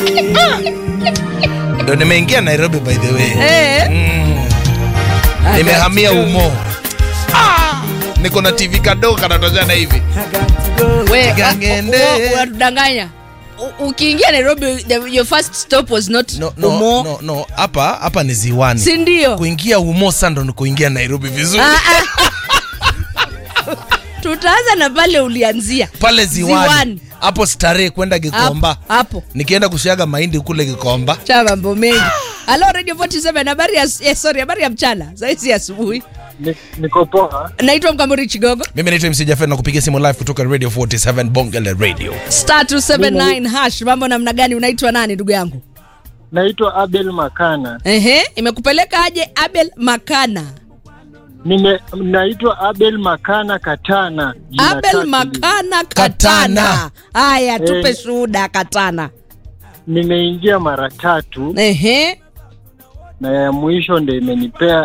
ndo nimeingia nairobi by the way Eh. mm. nimehamia umo ah! niko na tv kadogo kanatoshana hivi We, Gangende. u- u- unatudanganya U- ukiingia nairobi the, your first stop was not no, no, umo no, no. hapa hapa ni ziwani si ndio kuingia umo sa ndo ni kuingia nairobi vizuri Ah, ah. tutaanza na pale ulianzia pale ziwani Ziwani. hapo starehe kwenda gikomba Hapo, hapo nikienda kushaga mahindi kule gikomba cha mambo mengi halo radio 47 habari ya eh, sorry habari ya mchana sahizi asubuhi Ni- niko poa naitwa mkamuri chigogo mimi naitwa mc jafet na kupigia simu live kutoka radio 47 bongele radio star 279 hash mambo namna gani unaitwa nani ndugu yangu naitwa abel makana ehe imekupeleka aje abel makana Nime, naitwa abel makana katana Jina abel tatu. makana katana Katana. haya tupe Eh. shuhuda katana nimeingia mara tatu ehe na ya mwisho ndo imenipea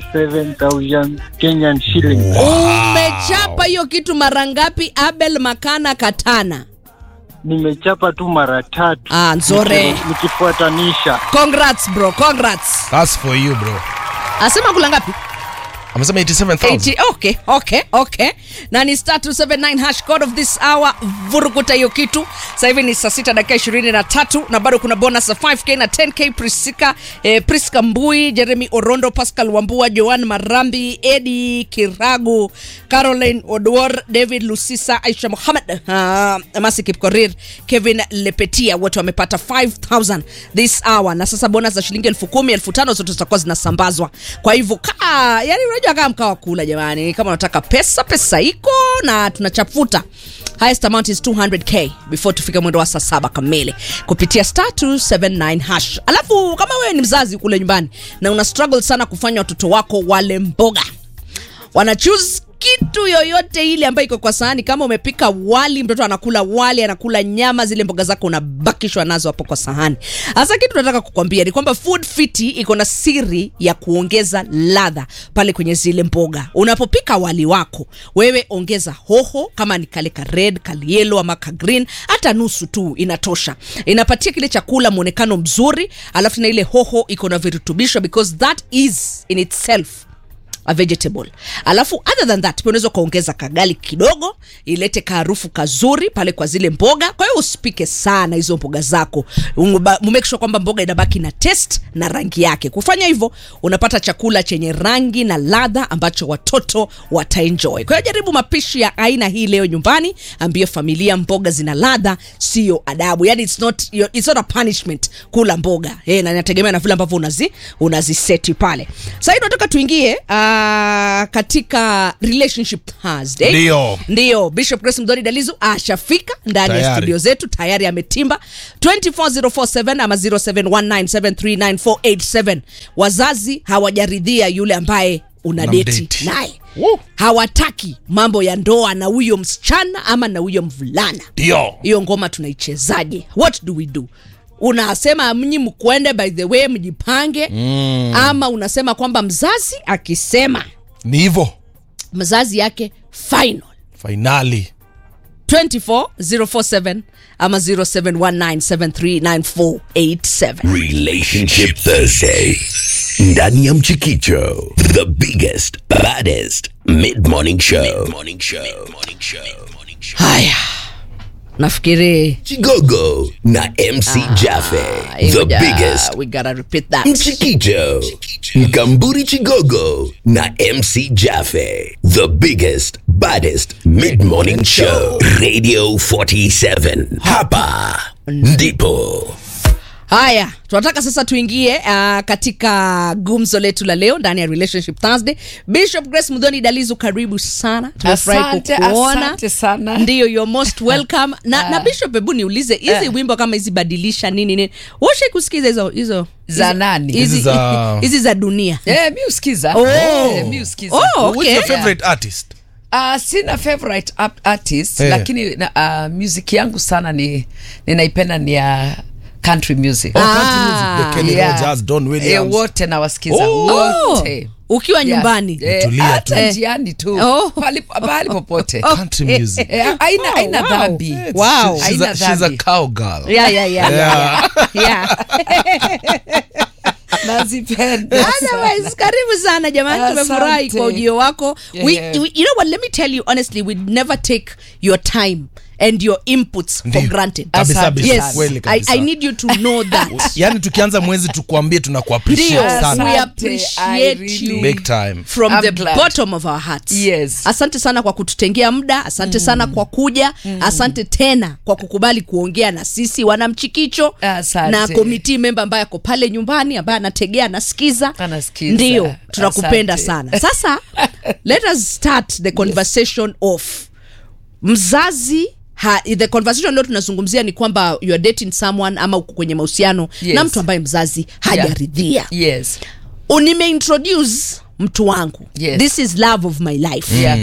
87000 kenyan shilling umechapa hiyo kitu mara ngapi abel makana katana nimechapa tu mara tatu Ah, nzore. Niki- nikifuatanisha congrats bro congrats That's for you bro asema kula ngapi amesema 87000 80, okay okay okay na ni star 279 hash code of this hour vurukuta hiyo kitu sasa hivi ni saa sita dakika ishirini na tatu na bado kuna bonus ya 5k na 10k prisika eh, priska mbui jeremy orondo pascal wambua joan marambi edi kiragu caroline odwor david lusisa aisha muhammad uh, masi kipkorir kevin lepetia wote wamepata 5000 this hour na sasa bonus za shilingi elfu kumi elfu tano zote zitakuwa zinasambazwa kwa hivyo kaa yani unajua kama mkaa wa kula jamani kama unataka pesa pesa iko na tunachafuta highest amount is 200k before tufike mwendo wa saa saba kamili kupitia star 279 hash alafu kama wewe ni mzazi kule nyumbani na una struggle sana kufanya watoto wako wale mboga wana choose kitu yoyote ile ambayo iko kwa sahani kama umepika wali mtoto anakula wali anakula nyama zile mboga zako unabakishwa nazo hapo kwa sahani hasa kitu nataka kukwambia ni kwamba food fiti iko na siri ya kuongeza ladha pale kwenye zile mboga unapopika wali wako wewe ongeza hoho kama ni kale ka red kalielo ama ka green hata nusu tu inatosha inapatia kile chakula mwonekano mzuri alafu na ile hoho iko na virutubisho because that is in itself a vegetable alafu other than that pia unaweza ukaongeza kagali kidogo ilete kaharufu kazuri pale kwa zile mboga kwa hiyo usipike sana hizo mboga zako Umeba- make sure kwamba mboga inabaki na test na rangi yake kufanya hivyo unapata chakula chenye rangi na ladha ambacho watoto wataenjoy kwa hiyo jaribu mapishi ya aina hii leo nyumbani ambie familia mboga zina ladha sio adabu yani it's not, it's not a punishment kula mboga eh, na inategemea na vile ambavyo unazi unaziseti pale sahii tunataka tuingie uh, katika relationship Thursday. Ndio. ndio bishop grace mdori dalizu ashafika ndani ya Tayari. studio zetu tayari ametimba 24047 ama 0719739487 wazazi hawajaridhia yule ambaye una deti Unamdate. naye Woo. hawataki mambo ya ndoa na huyo msichana ama na huyo mvulana ndio hiyo ngoma tunaichezaje what do we do unasema mnyi mkwende by the way mjipange mm. ama unasema kwamba mzazi akisema ni hivo mzazi yake final fainali 24047 ama 0719739487 Relationship Thursday. Ndani ya Mchikicho. The biggest, baddest mid-morning show. Mid-morning show. Mid-morning show. Morning show. haya nafikiri Chigogo na MC Jaffe. The ngoja, biggest. we gotta repeat that Mchikicho. Mkamburi Chigogo na MC Jaffe. The biggest, baddest mid-morning show. Radio 47. Hapa ndipo. haya tunataka sasa tuingie uh, katika gumzo letu la leo ndani ya relationship thursday bishop grace mudhoni dalizu karibu sana tumefurahi Asante, kukuona asante sana. ndiyo you're most welcome na, na bishop hebu niulize hizi wimbo kama hizi badilisha nini nini washai kusikiza hizo hizo Za hizi- nani? hizi- Hizi za- hizi za dunia Eh, mi usikiza Oh. Eh, mi usikiza Oh, Who's okay. your favorite artist Uh, sina favorite ap- artist Eh. lakini na, uh, music yangu sana ni ninaipenda ni ya country music Oh, country music, the Kenny Yeah. Rogers, Don Eh, Williams. wote nawasikiza Oh. wote ukiwa Yeah. nyumbani Eh, Tulia hata tu. njiani tu Oh. pahali pahali popote Country music. Eh, haina haina wow. dhambi It's- Wow. she's- She's Haina a, she's a dhambi. cowgirl. yeah, yeah, yeah, yeah, yeah. nazipenda Otherwise, karibu sana jamani Asante. tumefurahi kwa ujio wako we, Yeah. we, you know what let me tell you honestly we never take your time and your inputs for Ndiyo. granted Kabisa, Asante kabisa. yes Kweli I, kabisa. I need you to know that yaani tukianza mwezi tukuambie tunakuappreciate Ndio, sana we Asante, appreciate I you. really- big time from I'm the glad. bottom of our hearts Yes. asante sana kwa kututengea muda asante sana kwa kuja asante tena kwa kukubali kuongea na sisi wanamchikicho Asante. na komiti memba ambaye ako pale nyumbani ambaye anategea anasikiza Anasikiza. ndio tunakupenda Asante. sana sasa let us start the conversation off mzazi Ha, the conversation leo tunazungumzia ni kwamba you are dating someone ama uko kwenye mahusiano Yes. na mtu ambaye mzazi hajaridhia yes yeah. nimeintroduce mtu wangu Yes. this is love of my life yeah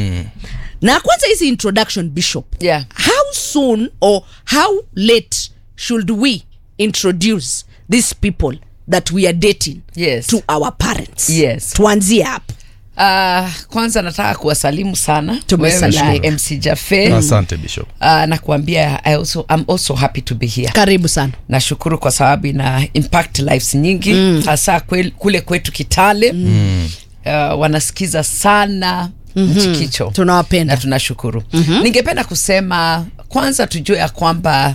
na kwanza hizi introduction bishop Yeah. how soon or how late should we introduce these people that we are dating Yes. to our parents Yes. tuanzie hapo Uh, kwanza nataka kuwasalimu sana Tumesalimu. wewe na MC Jafe asante bishop uh, na kuambia I also, I'm also happy to be here karibu sana nashukuru kwa sababu ina impact lives nyingi mm. hasa kwel, kule kwetu kitale mm. uh, wanasikiza sana mm-hmm. mchikicho tunawapenda na tunashukuru mm-hmm. ningependa kusema kwanza tujue ya kwamba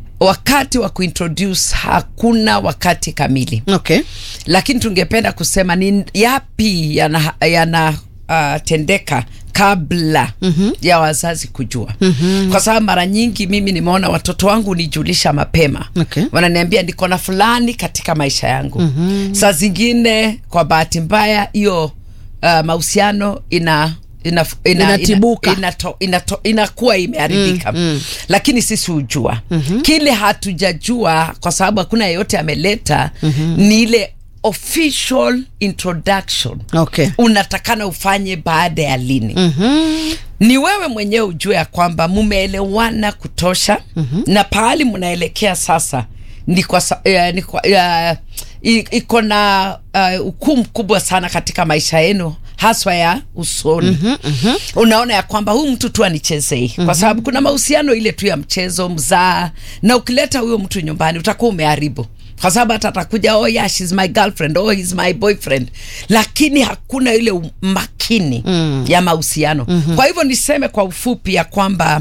wakati wa kuintroduce hakuna wakati kamili okay lakini tungependa kusema ni yapi yana, yana uh, tendeka kabla mm-hmm. ya wazazi kujua mm-hmm. kwa sababu mara nyingi mimi nimeona watoto wangu nijulisha mapema Okay. wananiambia niko na fulani katika maisha yangu mm-hmm. saa zingine kwa bahati mbaya hiyo uh, mahusiano ina ina, ina, Inatibuka. ina, inato, inato, inakuwa imeharibika mm, mm. lakini sisi hujua mm-hmm. kile hatujajua kwa sababu hakuna yeyote ameleta mm-hmm. ni ile official introduction okay unatakana ufanye baada ya lini mm-hmm. ni wewe mwenyewe ujue ya kwamba mumeelewana kutosha mm-hmm. na pahali mnaelekea sasa ni kwa, sa- eh, ni kwa eh, i- iko na uh, ukuu mkubwa sana katika maisha yenu haswa ya usoni mm-hmm, mm-hmm. unaona ya kwamba huyu mtu tu anichezei mm-hmm. kwa sababu kuna mahusiano ile tu ya mchezo mzaa na ukileta huyo mtu nyumbani utakuwa umeharibu kwa sababu hata atakuja oh yeah, she's my girlfriend oh he's my boyfriend lakini hakuna ile umakini mm. ya mahusiano mm-hmm. kwa hivyo niseme kwa ufupi ya kwamba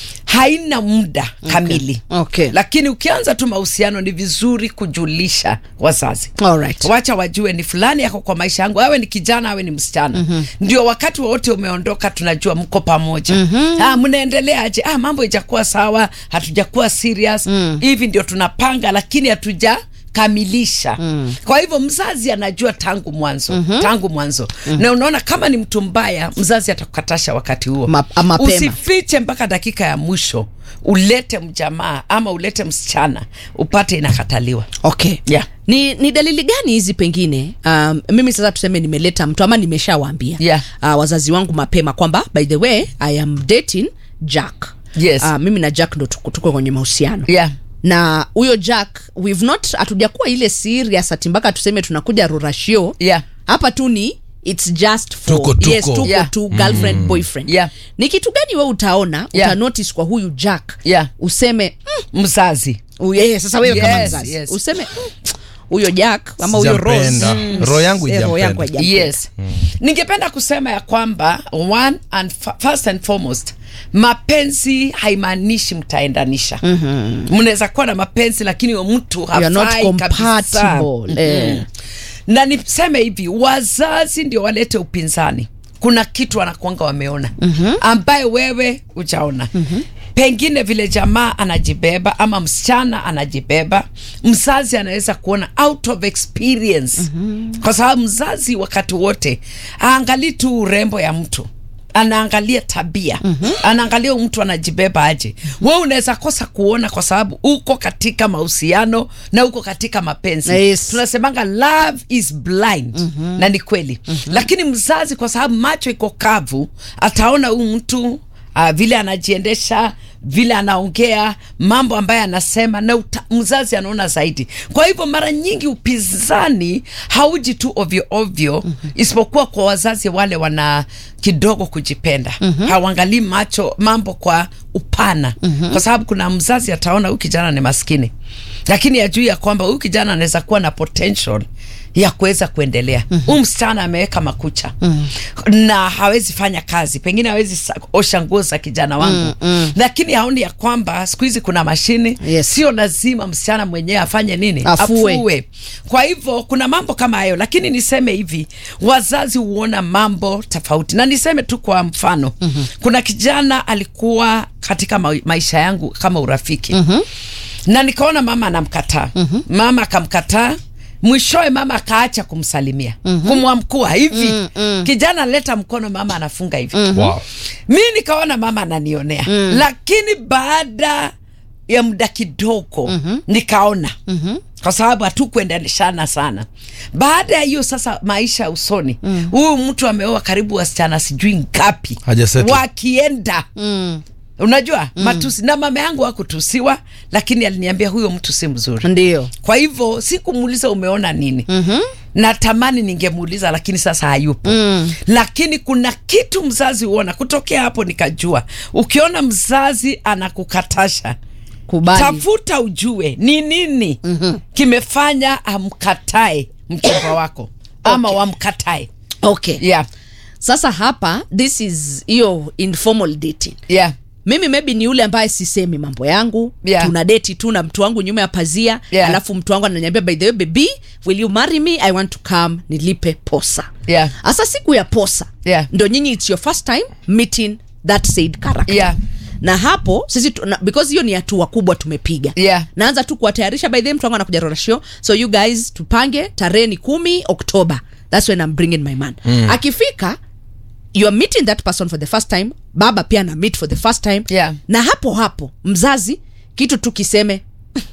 haina muda kamili Okay. lakini ukianza tu mahusiano ni vizuri kujulisha wazazi Alright. wacha wajue ni fulani yako kwa maisha yangu awe ni kijana awe ni msichana mm-hmm. ndio wakati wowote umeondoka tunajua mko pamoja mm-hmm. ah, mnaendeleaje ah, mambo ijakuwa sawa hatujakuwa serious mm. hivi ndio tunapanga lakini hatuja kamilisha mm. kwa hivyo mzazi anajua tangu mwanzo mm-hmm. tangu mwanzo mm-hmm. na unaona kama ni mtu mbaya mzazi atakukatasha wakati huo Ma- a- mapema. usifiche mpaka dakika ya mwisho ulete mjamaa ama ulete msichana upate inakataliwa okay Yeah. ni, ni dalili gani hizi pengine um, mimi sasa tuseme nimeleta mtu ama nimeshawaambia Yeah. uh, wazazi wangu mapema kwamba by the way i am dating jack Yes. uh, mimi na jack ndo tuko, tuko kwenye mahusiano yeah. na huyo jack we've not hatujakuwa ile serious ati mpaka tuseme tunakuja rurashio Yeah. hapa tu ni it's just for Tuko, tuko. yes tuko Yeah. tu girlfriend boyfriend Yeah. ni kitu gani we utaona Yeah. utanotice kwa huyu jack Yeah. useme mm, mzazi u- yeah, sasa wewe kama Yes, mzazi yes. useme "Mm, huyo jack ama huyo Rose Sijampenda. roho yangu eh, roho yangu ijampenda haijampenda. yes ningependa kusema ya kwamba one and fa- first and foremost mapenzi haimaanishi mtaendanisha mnaweza kuwa na mapenzi lakini huyo mtu You are not hafai kabisa. compatible. Eh. Mhm. na niseme hivi wazazi ndio walete upinzani kuna kitu wanakuanga wameona mm-hmm. ambaye wewe ujaona mm-hmm. pengine vile jamaa anajibeba ama msichana anajibeba mzazi anaweza kuona out of experience mm-hmm. kwa sababu mzazi wakati wote aangalii tu urembo ya mtu anaangalia tabia mm-hmm. anaangalia huyu mtu anajibeba aje we unaweza kosa kuona kwa sababu uko katika mahusiano na uko katika mapenzi Yes. tunasemanga love is blind mm-hmm. na ni kweli mm-hmm. lakini mzazi kwa sababu macho iko kavu ataona huyu mtu uh, vile anajiendesha vile anaongea mambo ambayo anasema na uta, mzazi anaona zaidi kwa hivyo mara nyingi upinzani hauji tu ovyo ovyo mm-hmm. isipokuwa kwa wazazi wale wana kidogo kujipenda mm-hmm. hawaangalii macho mambo kwa upana mm-hmm. kwa sababu kuna mzazi ataona huyu kijana ni maskini lakini ajui ya kwamba huyu kijana anaweza kuwa na potential ya kuweza kuendelea mm -hmm. msichana ameweka makucha mm -hmm. na hawezi fanya kazi pengine hawezi sa- osha nguo za kijana wangu mm -hmm. lakini haoni ya kwamba siku hizi kuna mashini Yes. sio lazima msichana mwenyewe afanye nini Afue. kwa hivyo kuna mambo kama hayo lakini niseme hivi wazazi huona mambo tofauti na niseme tu kwa mfano mm-hmm. kuna kijana alikuwa katika ma maisha yangu kama urafiki mm-hmm. na nikaona mama anamkataa mm-hmm. mama akamkataa mwishowe mama akaacha kumsalimia mm-hmm. kumwamkua hivi mm-hmm. kijana leta mkono mama anafunga hivi mm-hmm. wow. mi nikaona mama ananionea mm. lakini baada ya muda kidogo mm-hmm. nikaona mm-hmm. kwa sababu hatukuendanishana sana baada ya hiyo sasa maisha ya usoni huyu mm. mtu ameoa karibu wasichana sijui ngapi Hajasettle. wakienda mm. unajua mm. matusi na mama yangu hakutusiwa lakini aliniambia huyo mtu si mzuri ndio kwa hivyo sikumuuliza umeona nini mm-hmm. natamani ningemuuliza lakini sasa hayupo mm. lakini kuna kitu mzazi huona kutokea hapo nikajua ukiona mzazi anakukatasha kubali tafuta ujue ni nini mm-hmm. kimefanya amkatae mchumba wako ama Okay. wamkatae okay yeah. sasa hapa this is hiyo informal dating Yeah. mimi maybe ni yule ambaye sisemi mambo yangu Yeah. tuna deti tu na mtu wangu nyuma ya pazia Yeah. alafu mtu wangu ananiambia by the way baby will you marry me i want to come nilipe posa Yeah. hasa siku ya posa Yeah. ndo nyinyi its your first time meeting that said character Yeah. na hapo sisi tu, na, because hiyo ni hatua kubwa tumepiga Yeah. naanza tu kuwatayarisha by the way, mtu wangu anakuja rorashio so you guys tupange tarehe ni kumi oktoba thats when I'm bringing my man mm. akifika you are meeting that person for the first time baba pia na meet for the first time Yeah. na hapo hapo mzazi kitu tu kiseme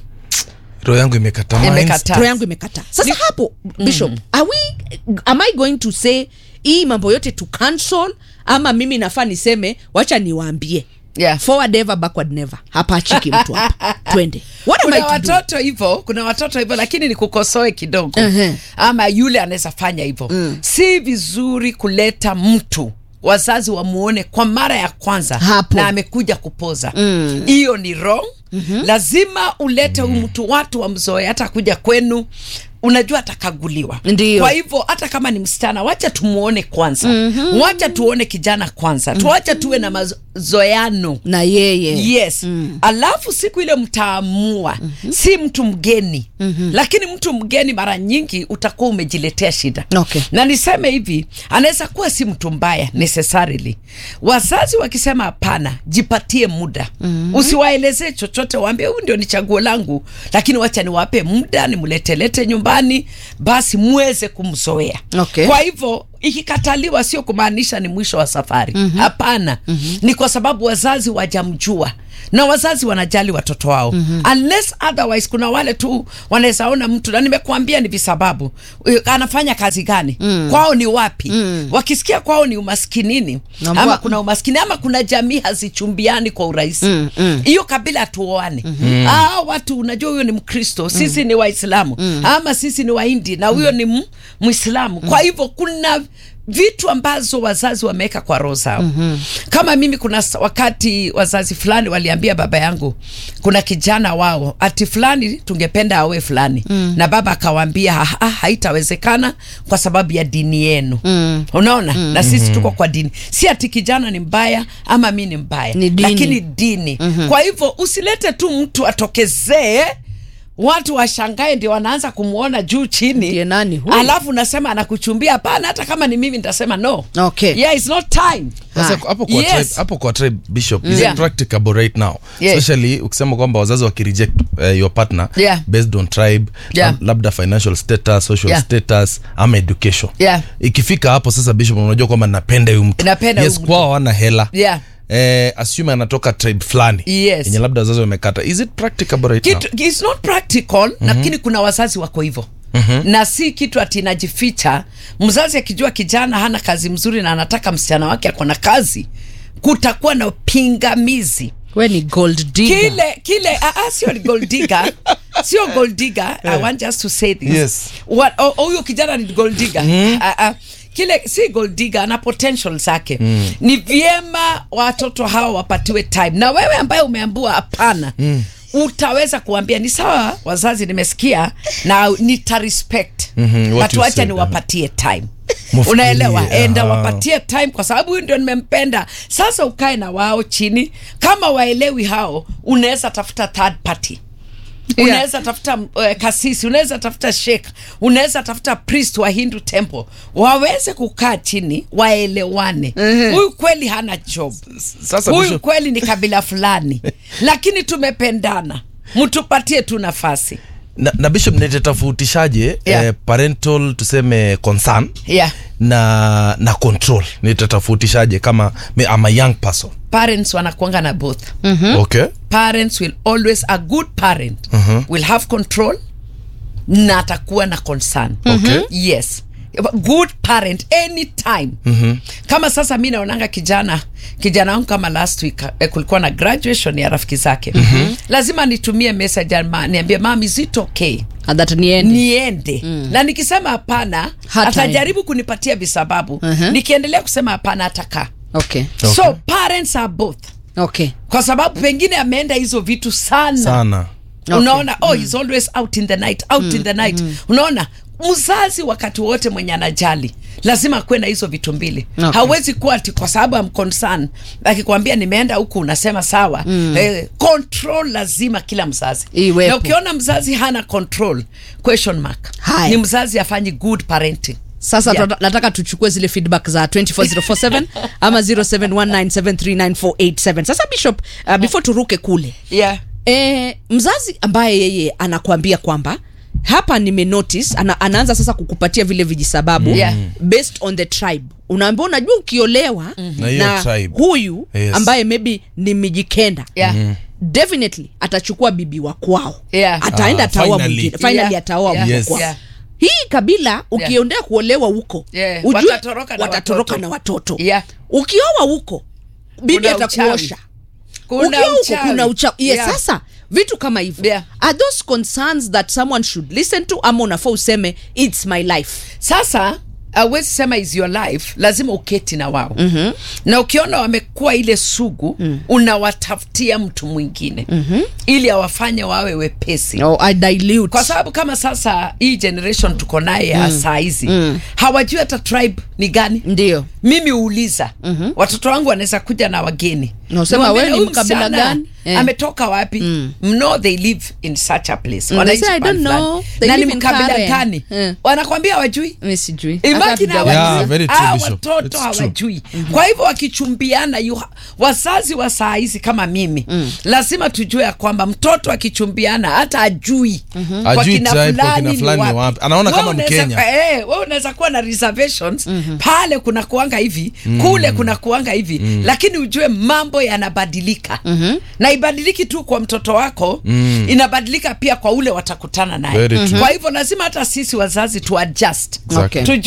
roho yangu imekata minds. Imekata. roho yangu imekataa sasa hapo bishop are we am i going to say hii mambo yote to cancel ama mimi nafaa niseme wacha niwaambie Yeah. forward ever backward never hapa achiki mtu hapa twende what am I kuna to do? watoto hivyo kuna watoto hivyo lakini nikukosoe kidogo Ehe. ama yule anaweza fanya hivyo mm. si vizuri kuleta mtu wazazi wamuone kwa mara ya kwanza Hapo. na amekuja kupoza hiyo mm. ni wrong mm-hmm. lazima ulete huyu mtu watu wamzoe hata kuja kwenu unajua atakaguliwa Ndio. kwa hivyo hata kama ni msichana wacha tumuone kwanza mm-hmm. wacha tuone kijana kwanza mm-hmm. tuacha tuwe na mazoeano na yeye yes mm. alafu siku ile mtaamua mm-hmm. si mtu mgeni mm-hmm. lakini mtu mgeni mara nyingi utakuwa umejiletea shida Okay. na niseme hivi anaweza kuwa si mtu mbaya necessarily wazazi wakisema hapana jipatie muda mm-hmm. usiwaelezee chochote waambie huyu ndio ni chaguo langu lakini wacha niwape muda nimletelete nyumbani basi muweze kumzoea Okay. kwa hivyo ikikataliwa sio kumaanisha ni mwisho wa safari hapana mm-hmm. ni kwa sababu wazazi wajamjua na wazazi wanajali watoto wao mm-hmm. unless otherwise kuna wale tu wanaweza ona mtu na nimekuambia ni visababu eh, anafanya kazi gani mm. kwao ni wapi mm. wakisikia kwao ni umaskinini Nambua- ama kuna umaskini ama kuna jamii hazichumbiani kwa urahisi hiyo mm, mm. kabila hatuoane mm-hmm. ah, watu unajua huyo ni mkristo sisi ni waislamu mm. ama sisi ni wahindi na huyo ni m- mwislamu kwa hivyo kuna vitu ambazo wazazi wameweka kwa roho zao mm-hmm. kama mimi kuna s- wakati wazazi fulani waliambia baba yangu kuna kijana wao ati fulani tungependa awe fulani mm. na baba akawaambia "Ha- ha, haitawezekana kwa sababu ya dini yenu mm. unaona mm. na sisi tuko kwa dini si ati kijana ni mbaya ama mi ni mbaya Ni dini. lakini dini mm-hmm. kwa hivyo usilete tu mtu atokezee watu washangae ndio wanaanza kumwona juu chini Ndiye nani huyu? alafu nasema anakuchumbia hapana hata kama ni mimi nitasema no Okay. yeah, it's not time Sasa Hai. hapo kwa Yes. tribe, hapo kwa tribe bishop is Yeah. it practicable right now Yeah. especially ukisema kwamba wazazi wakireject uh, your partner Yeah. based on tribe Yeah. lab- labda financial status social Yeah. status ama education Yeah. ikifika hapo sasa bishop unajua kwamba napenda huyu mtu Napenda yes huyu mtu. kwao hawana hela Yeah. eh, assume anatoka tribe fulani Yes. yenye labda wazazi wamekata is it practicable right now kitu, it's not practical mm-hmm. lakini kuna wazazi wako hivyo Mm-hmm. na si kitu ati inajificha mzazi akijua kijana hana kazi mzuri na anataka msichana wake ako na kazi kutakuwa na pingamizi we ni gold digger. kile kile ah, ah, sio ni gold digger sio gold digger i want just to say this Yes. What- oh, oh, huyo kijana ni gold digger Ah, ah, kile si gold digger ana potential zake ni vyema watoto hawa wapatiwe time na wewe ambaye umeambua hapana utaweza kuambia ni sawa wazazi nimesikia na nita respect Mhm, what but you wacha said, niwapatie time Mufikirie, unaelewa enda aha. wapatie time kwa sababu huyu ndio nimempenda sasa ukae na wao chini kama waelewi hao unaweza tafuta third party Yeah. unaweza tafuta uh, kasisi unaweza tafuta sheikh unaweza tafuta priest wa hindu temple waweze kukaa chini waelewane huyu kweli hana job Sasa huyu Bishop- kweli ni kabila fulani lakini tumependana mtupatie tu nafasi na, na bishop nitatofautishaje Yeah. eh, parental tuseme concern yeah. na na control nitatofautishaje kama me, I'm a young person parents wanakuanga na both okay parents will always a good parent will have control na atakuwa na concern Okay. yes good parent anytime kama sasa mi naonanga kijana kijana wangu kama last week eh, kulikuwa na graduation ya rafiki zake lazima nitumie message ama niambie mam is it okay Ah, that niende niende na nikisema hapana Hataenda. atajaribu kunipatia visababu Mhm. nikiendelea kusema hapana atakaa okay so parents are both okay kwa sababu pengine ameenda hizo vitu sana, sana Okay. unaona oh he's always out in the night out in the night unaona mzazi wakati wote mwenye anajali lazima akuwe na hizo vitu mbili Okay. hawezi kuwa ati kwa sababu am concern akikwambia nimeenda huku unasema sawa eh, control lazima kila mzazi Iwepo. na ukiona mzazi hana control question mark Haya. ni mzazi afanyi good parenting sasa Yeah. yeah. nataka tuchukue zile feedback za 24047 ama 0719739487 sasa bishop uh, before turuke kule yeah. e, mzazi ambaye yeye anakuambia kwamba hapa nimenotice ana, anaanza sasa kukupatia vile vijisababu Yeah. based on the tribe unaambia unajua ukiolewa Na hiyo tribe. huyu Yes. ambaye maybe ni mijikenda Yeah. definitely atachukua bibi wa kwao Yeah. ataenda Ah, ataoa finally. mwingine finally Yeah. ataoa Yeah. mtu Yes. kwao Yeah. hii kabila ukiondea kuolewa huko Yeah. ujue Watatoroka na watatoroka watoto. na watoto Yeah. ukioa huko bibi Kuna atakuosha Kuna ukiwa huko uchawi. kuna uchawi yes, Yeah. sasa vitu kama hivyo Yeah. are those concerns that someone should listen to ama unafaa useme its my life sasa awezi sema is your life lazima uketi na wao mm-hmm. na ukiona wamekuwa ile sugu mm. unawatafutia mtu mwingine mm-hmm. ili awafanye wawe wepesi oh, I dilute. kwa sababu kama sasa hii generation tuko naye ya saa hizi mm. hawajui hata tribe ni gani ndio mimi huuliza mm-hmm. watoto wangu wanaweza kuja na wageni Na usema Niwaambie, wewe ni "Huyu mkabila msichana gani?" Eh. ametoka wapi mm. no they live in such a place Mm, Wanaishi they say, "I pahali don't fulani." know. They na ni live in mkabila Karen. gani Eh. wanakwambia wajui mi sijui Imagine Hata hawajui. hatujauliza. Yeah, very true, Hawa Bishop. watoto It's true. hawajui kwa hivyo wakichumbiana yu, wazazi wa saa hizi kama mimi mm. lazima tujue ya kwamba mtoto akichumbiana hata ajui mm-hmm. kwa Ajui kina tribe, kwa fulani kina ni fulani ni wapi. wapi. Anaona Wewe kama unaweza Mkenya. kwa- eh, wewe unaweza kuwa na reservations mm-hmm. pale kuna kuanga hivi mm. kule kuna kuanga hivi mm. lakini ujue mambo yanabadilika mm-hmm. na ibadiliki tu kwa mtoto wako mm. inabadilika pia kwa ule watakutana naye Very true. kwa hivyo lazima hata sisi wazazi tu adjust Exactly. Tujue